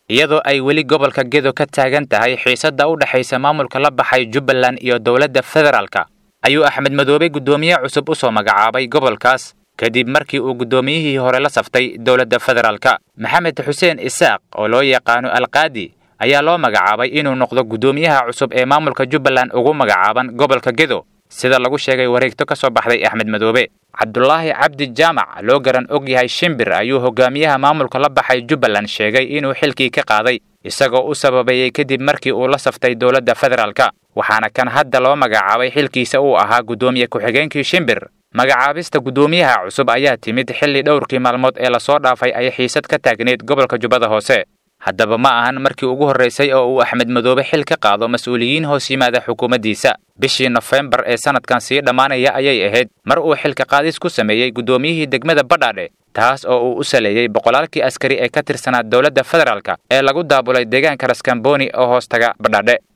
iyadoo ay weli gobolka gedo ka taagan tahay xiisadda u dhexaysa maamulka la baxay jubbaland iyo dowladda federaalka ayuu axmed madoobe guddoomiye cusub u soo magacaabay gobolkaas kadib markii uu guddoomiyihii hore la saftay dowladda federaalka maxamed xuseen isaaq oo loo yaqaano alqaadi ayaa loo magacaabay inuu noqdo guddoomiyaha cusub ee maamulka jubbaland ugu magacaaban gobolka gedo sida lagu sheegay wareegto ka soo baxday axmed madoobe cabdulaahi cabdi jaamac loo garan og yahay shimbir ayuu hogaamiyaha maamulka la baxay jubbaland sheegay inuu xilkii ka qaaday isagoo u sababeeyey kadib markii uu la saftay dowladda federaalka waxaana kan hadda loo magacaabay xilkiisa uu ahaa guddoomiye ku-xigeenkii shimbir magacaabista guddoomiyaha cusub ayaa timid xilli dhowrkii maalmood ee lasoo dhaafay ay xiisad ka taagneyd gobolka jubbada hoose haddaba ma ahan markii ugu horraysay oo uu axmed madoobe xil ka qaado mas-uuliyiin hoos yimaada xukuumaddiisa bishii nofembar ee sannadkan sii dhammaanaya ayay ahayd mar uu xilka qaadis ku sameeyey guddoomiyihii degmada badhaadhe taas oo uu u saleeyey boqolaalkii askari ee ka tirsanaa dowladda federaalka ee lagu daabulay deegaanka raskamboni oo hoostaga badhaadhe